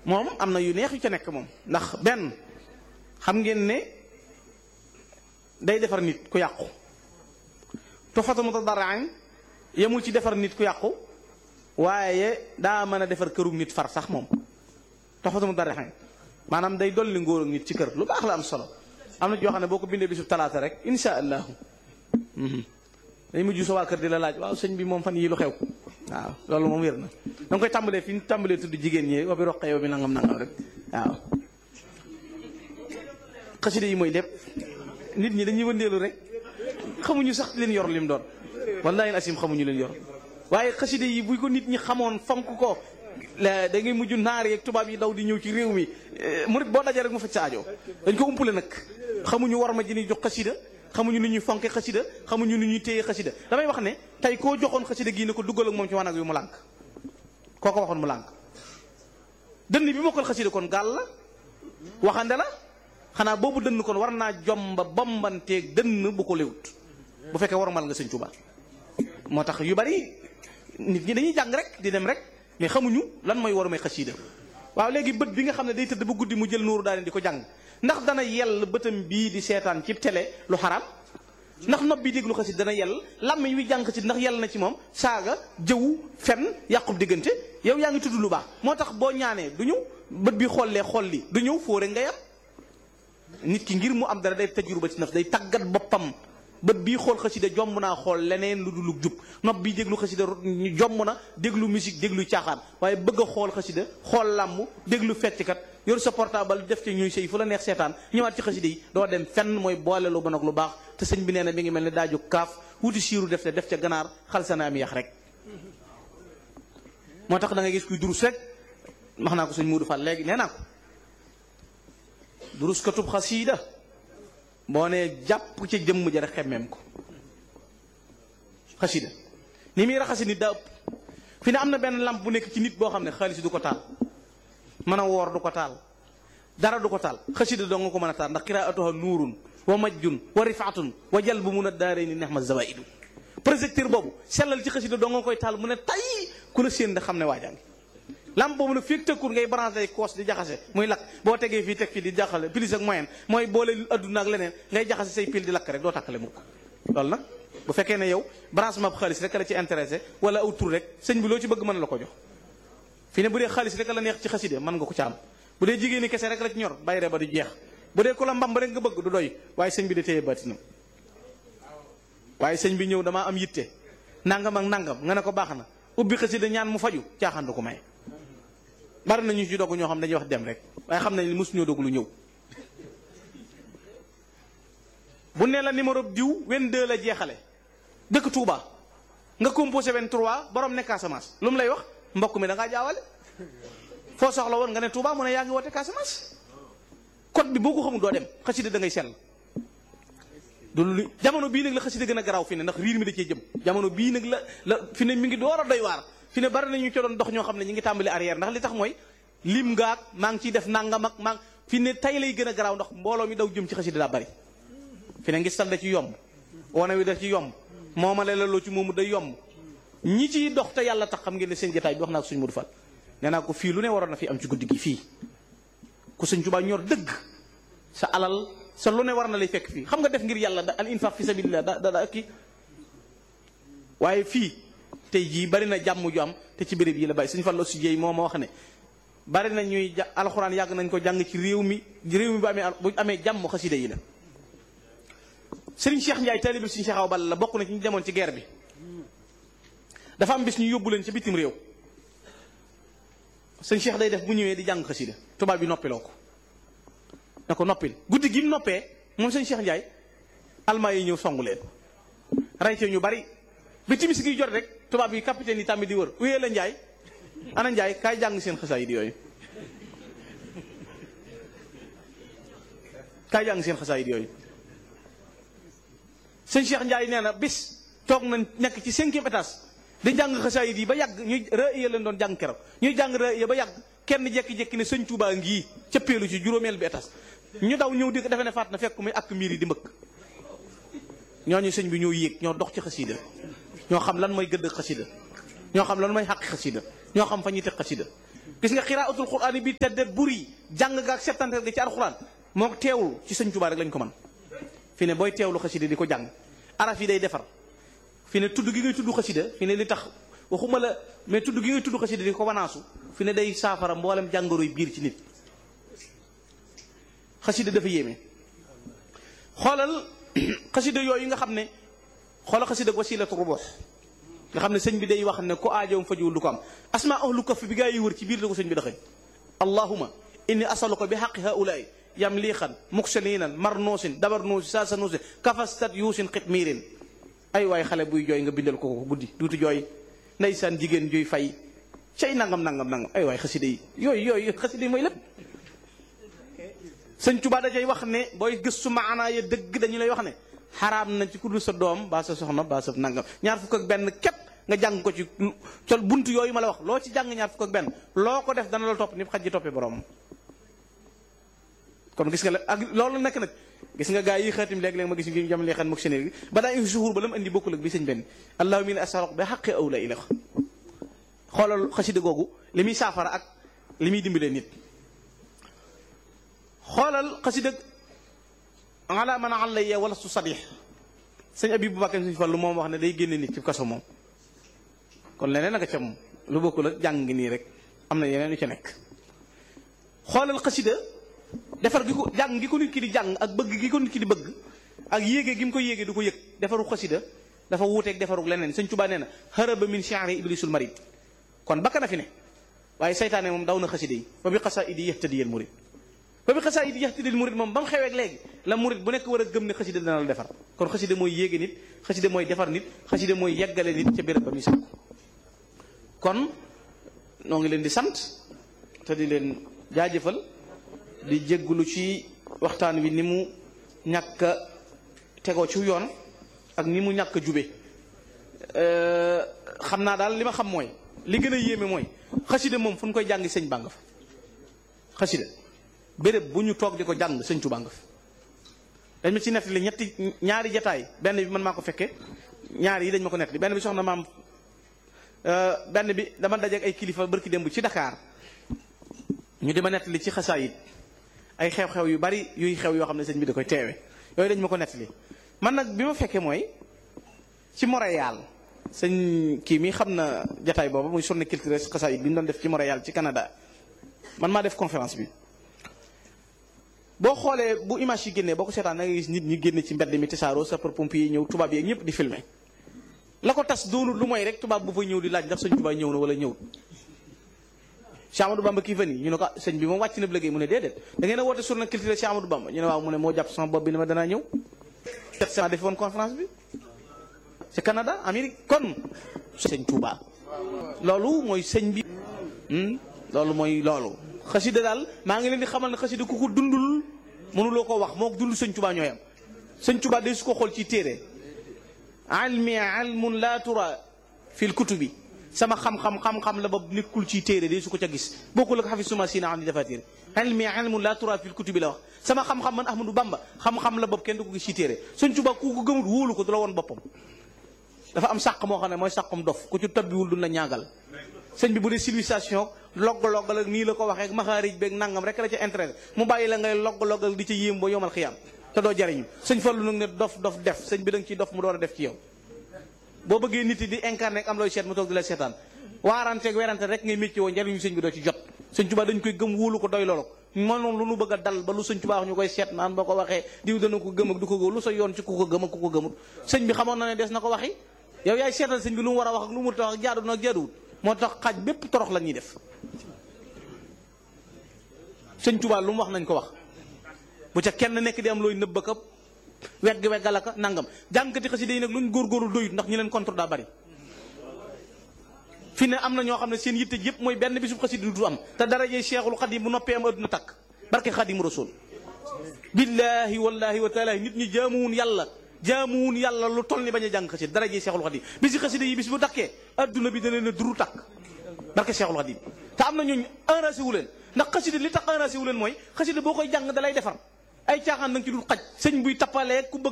moom am na yu neex yu ca nekk moom ndax benn xam ngeen ne day defar nit ku yàqu Tuhfatul Mutadarrin yemul ci defar nit ku yàqu waaye daa mën a defar këru nit far sax moom Tuhfatul Mutadarrin maanaam day dolli ngóor ak nit ci kër lu baax la am solo am na joo xam ne boo ko bindee bisub talaata rek insha allahu day mujj sa waa kër di la laaj waaw sëñ bi moom fan yii lu xew waaw loolu moom wér na da nga koy tàmbalee fi ñu tàmbalee tudd jigéen ñi wa bi roqee yow bi nangam nangam rek waaw xasida yi mooy lépp nit ñi dañuy wëndeelu rek xamuñu sax leen yor lim doon wallahi asim xamuñu leen yor waaye xasida yi bu ko nit ñi xamoon fonk ko da ngay mujj naar yeeg tubaab yi daw di ñëw ci réew mi murit boo dajee rek mu faj sa aajo dañ ko umpale nag xamuñu war ma ji ni jox xasida xamuñu ni ñuy fonke xasida xamuñu ni ñuy téye xasida damay wax ne tey koo joxoon xasida gii ne ko duggal ak moom ci wanag wi mu lànk koo ko waxoon mu lànk dënn bi mokkal xasida kon gàll la waxande la xanaa boobu dënn kon war naa jomba bombanteeg dënn bu ko léwut bu fekkee warmal nga sëñ Tuubaa moo tax yu bari nit ñi dañuy jàng rek di dem rek mais xamuñu lan mooy war may xasida waaw léegi bët bi nga xam ne day tëdd ba guddi mu jël nuuru daal di ko jàng ndax dana yell bëtam bii di seetaan ci télé lu xaraam ndax nopp bi déglu xasit dana yell làmmiñ wi jàng ci ndax yell na ci moom saaga jëw fen yàqub diggante yow yaa ngi tudd lu baax moo tax boo ñaanee du ñëw bët bi xollee xol li du ñëw foo rek nga yam nit ki ngir mu am dara day tajruba ci naf day tàggat boppam bët bii xool xasida jomb naa xool leneen lu dul jub nopp bii déglu xasida jomb na déglu musique déglu caaxaan waaye bëgg a xool xasida xool làmb déglu fecckat yor sa portable def ci ñuy sëy fu la neex seetaan ñëwaat ci xasida yi doo dem fenn mooy boole lu bon ak lu baax te sëñ bi nee na mi ngi mel ne daaju kaaf wuti siiru def te def ca ganaar xal sa na am yax rek moo tax da nga gis kuy durus rek wax naa ko sëñ Muudu Fall léegi nee naa ko durus katub xasida boo nee jàpp ca jëmm ja rek xemmeem ko xasida ni muy raxasi nit daa ëpp fi ne am na benn lampe bu nekk ci nit boo xam ne xaalis du ko taal mën a woor du ko taal dara du ko taal xasida doo nga ko mën a taal ndax qiraatuha nuurun wa majjun wa rifaatun wa jalbu mun a daaree ni neex ma zawaidu projecteur boobu sellal ci xasida doo nga koy taal mu ne tay ku la séen da xam ne waajangi lampe boobu nag fii tëkkul ngay branché ay koos di jaxase muy lakk boo tegee fii teg fii di jaxale plus ak moyen mooy boole adduna ak leneen ngay jaxase say pile di lakk rek doo takkale mukk loolu nag bu fekkee ne yow branchement bu xaalis rek la ci intéressé wala aw tur rek sëñ bi loo ci bëgg mën la ko jox fi ne bu dee xaalis rek la neex ci xaside mën nga ko ca am bu dee jigéen ñi kese rek la ci ñor bayre ba du jeex bu dee ku la mbamb rek nga bëgg du doy waaye sëñ bi da téye baatinam waaye sëñ bi ñëw damaa am yitte nangam ak nangam nga ne ko baax na ubbi xaside ñaan mu faju caaxaan du ko may bari na ñu ci dogg ñoo xam dañuy wax dem rek waaye xam nañ ni mosuñoo dogg lu ñëw bu ne la numéro diw 22 la jeexale dëkk Touba nga composé 23 borom ne Casamance lu mu lay wax mbokk mi da ngaa jaawale foo soxla woon nga ne Touba mu ne yaa ngi woote Casamance code bi boo ko xamul doo dem xasida da ngay sell du lu jamono bii nag la xasida gën a garaaw fi ne ndax riir mi da cee jëm jamono bii nag la la fi ne mi ngi door a doy waar fi ne bari na ñu ci doon dox ñoo xam ne ñu ngi tàmbali arrière ndax li tax mooy lim ngaak maa ngi ciy def nangam ak maa fi ne tay lay gën a garaaw ndax mbooloo mi daw jëm ci xasida daa bari fi ne ngi sal da ci yomb wane wi da ci yomb moomale la loo ci moomu day yomb ñi ciy dox te yàlla tax xam ngeen ne seen jotaay bi wax naa ko suñu Modou Fall nee naa ko fii lu ne waroon na fi am ci guddi gi fii ku sëñ Tuubaa ñor dëgg sa alal sa lu ne war na lay fekk fii xam nga def ngir yàlla da al infaq fi sabilillah da da da kii waaye fii tey jii bari na jàmm ju am te ci béréb yi la bàyyi suñu Fallu si jéey moo ma wax ne bari na ñuy ja alxuraan yàgg nañ ko jàng ci réew mi réew mi bu amee bu amee jàmm xasida yi la Serigne Cheikh Ndiaye taalibe Serigne Cheikh Awa Balla la bokk na ci ñu demoon ci guerre bi dafa am bis ñu yóbbu leen ci bitim réew sëñ Cheikh day def bu ñëwee di jàng xasida tubaab bi noppiloo ko na ko noppil guddi gi mu noppee moom sëñ Cheikh Ndiaye almaa yi ñëw songu leen rey ci ñu bari bi timis gi jot rek tubaab yi capitaine yi tàmmi di wër uyee la Ndiaye ana Ndiaye kaay jàng seen xasaayid yooyu kaay jàng seen xasaayid yooyu sëñ Cheikh Ndiaye nee na bis toog nañ nekk ci cinquième étage di jàng xasaayid yi ba yàgg ñuy rëya leen doon jàng keroog ñuy jàng rëya ba yàgg kenn jekki-jekki ne sëñ Touba ngii cëppeelu ci juróomeel bi étage ñu daw ñëw di ko defe ne faat na fekk muy ak miir yi di mbëkk ñooñu sëñ bi ñoo yéeg ñoo dox ci xasida ñoo xam lan mooy gëdd xasida ñoo xam lan mooy xàq xasida ñoo xam fa ñuy teg xasida gis nga xiraatul quraan bi tedde buri jàng ga ak settantal ga ci alquran moo teewlu ci sëñ Tuubaa rek lañ ko man fi ne booy teewlu xasida di ko jàng araf yi day defar fi ne tudd gi ngay tudd xasida fi ne li tax waxuma la mais tudd gi ngay tudd xasida di ko wanaasu fi ne day saafara mboolem jàngoroy biir ci nit xasida dafa yéeme xoolal xasida yooyu nga xam ne xoolal xasida wasilatu rubuux nga xam ne sëñ bi day wax ne ku aajoom fajuwul du ko am asma ahlu kaf bi gaa yi wër ci biir la ko sëñ bi daxañ allahuma inni asaluka bi xaqi haulaay yamliixan muksalinan marnuusin dabarnuusi saasanuusi kafastat yuusin xitmiirin ay waay xale buy jooy nga bindal ko ko guddi duutu jooy ndeysaan jigéen juy fay cay nangam nangam nangam ay waay xasida yi yooyu yooyu xasida yi mooy lépp sëñ Tuubaa da cay wax ne booy gëstu maanaa ya dëgg dañu lay wax ne xaraam na ci ku dul sa doom baa sa soxna baa sa nangam ñaar fukk ak benn képp nga jàng ko ci sol buntu yooyu ma la wax loo ci jàng ñaar fukk ak benn loo ko def dana la topp ni xaj ji toppee borom kon gis nga la ak loolu nekk nag gis nga gaa yi xaatim léeg-léeg ma gis ñu jam lee xan mok sénéer gi ba daa indi suhuur ba la mu indi bokkul ak bi sëñ benn allahumma inni as'aluka bi haqqi awla ilax xoolal xasida googu li muy saafara ak li muy dimbalee nit xoolal xasida ala man alayya wala su sadix sëñ abi bu bàkkee suñu fallu moom wax ne day génne nit ci kaso moom kon leneen naka ca moom lu bokkul ak jàng nii rek am na yeneen yu ca nekk xoolal xasida defar gi ko jàng gi ko nit ki di jàng ak bëgg gi ko nit ki di bëgg ak yéege gi mu ko yéege du ko yëg defaru xasida dafa wuuteeg defaru leneen sëñ Tuubaa nee na haraba min shi'ri iblisul marid kon bakka na fi ne waaye saytaane moom daw na xasida yi fa bi xasaa'idi yahtadiyal murid fa bi xasaa'idi yahtadiyal murid moom ba mu xeweeg léegi la murid bu nekk war a gëm ne xasida dana la defar kon xasida mooy yéege nit xasida mooy defar nit xasida mooy yeggale nit ca béréb ba muy sàkku kon noo ngi leen di sant te di leen jaajëfal di jéggulu ci waxtaan wi ni mu ñàkk a tegoo ci yoon ak ni mu ñàkk a jube xam naa daal li ma xam mooy li gën a yéeme mooy xasida moom fu ñu koy jàngi sëñ bàng fa xasida béréb bu ñu toog di ko jàng sëñ Tuubaa nga fa dañ ma ci nettali ñetti ñaari jataay benn bi man maa ko fekke ñaari yi dañ ma ko nettali benn bi soxna maam benn bi dama dajeek ay kilifa barki démb ci Dakar ñu di ma nettali ci xasaayit ay xew-xew yu bari yuy xew yoo xam ne sëñ bi da koy teewe yooyu dañ ma ko nettali man nag bi ma fekkee mooy ci Montréal sëñ kii mi xam na jataay boobu muy journée culturelle xasaayit bi ñu doon def ci Montréal ci Canada man maa def conférence bi boo xoolee bu image yi génnee boo ko seetaan da nga gis nit ñi génne ci mbedd mi tasaaroo sapeur pompier yi ñëw tubaab yi ñëpp di filmer la ko tas doonul lu mooy rek tubaab bu fa ñëw di laaj ndax sëñ tubaab ñëw na wala ñëwut Cheikh Amadou Bamba kii fan yi ñu ne ko sëñ bi moom wàcc na bu liggéey mu ne déedéet da ngeen a woote journée culturelle Cheikh Amadou Bamba ñu ne waaw mu ne moo jàpp sama bopp bi ne ma danaa ñëw sept semaines defi woon conférence bi ci Canada Amérique kon sëñ Touba loolu mooy sëñ bi loolu mooy loolu xasida daal maa ngi leen di xamal ne xasida ku ko dundul mënuloo ko wax moo dund sëñ Touba ñooyam sëñ Touba day su ko xool ci téere almi almun la tura fil kutubi sama xam-xam xam-xam la ba nekkul ci téere de su ko ca gis bokkul ak xafis suma sina am di dafa téere ilmi ilmun la tura fil kutubi la wax sama xam-xam man Ahmadou Bamba xam-xam la bopp kenn du ko gis ci téere Sëñ Tuubaa ku ko gëmut wóolu ko du la woon boppam dafa am sàq moo xam ne mooy sàqum dof ku ci tabbiwul du la ñaagal sëñ bi bu dee civilisation logg-loggal ak nii la ko waxee ak maxaarij beeg nangam rek la ca intérêt mu bàyyi la ngay logg-loggal di ca yéem ba yomal xiyam te doo jariñu sëñ Fallu nag ne dof dof def sëñ bi da nga ciy dof mu door a def ci yow boo bëggee nit yi di incarné am looy seet mu toog di la seetaan waaranteeg werante rek ngay métti woo njariñu sëñ bi doo ci jot sëñ Tuubaa dañ koy gëm wóolu ko doy loolu moom lu nu bëgg a dal ba lu sëñ Tuubaa wax ñu koy seet naan boo ko waxee diw dana ko gëm ak du ko gëm lu sa yoon ci ku ko gëm ak ku ko gëmut sëñ bi xamoon na ne des na ko waxi yow yaay seetal sëñ bi lu mu war a wax ak lu mu tax ak jaadu na ak jaaduwut moo tax xaaj bépp torox la ñuy def sëñ Tuubaa lu mu wax nañ ko wax bu ca kenn nekk di am looy nëbb ka wegg weggal aka nangam jàngkati xasida yi nag luñ góorgóorlu doyut ndax ñi leen contre daa bari fi ne am na ñoo xam ne seen yitte yëpp mooy benn bisub xasida du am te darajee Cheikhul Xadim bu noppee am adduna takk barke Xadim Rasul billaahi wallaahi wa taalaahi nit ñi jaamuwun yàlla jaamuwun yàlla lu toll ni bañ a jàng xasida darajee Cheikhul Xadim bisi xasida yi bis bu takkee adduna bi dana leen duru takk barke Cheikhul Xadim te am na ñooñu enragé wu leen ndax xasida li tax enragé wu leen mooy xasida boo koy jàng dalay defar ay caaxaan nanga ci dul xaj sëñ buy tappalee ku bëgg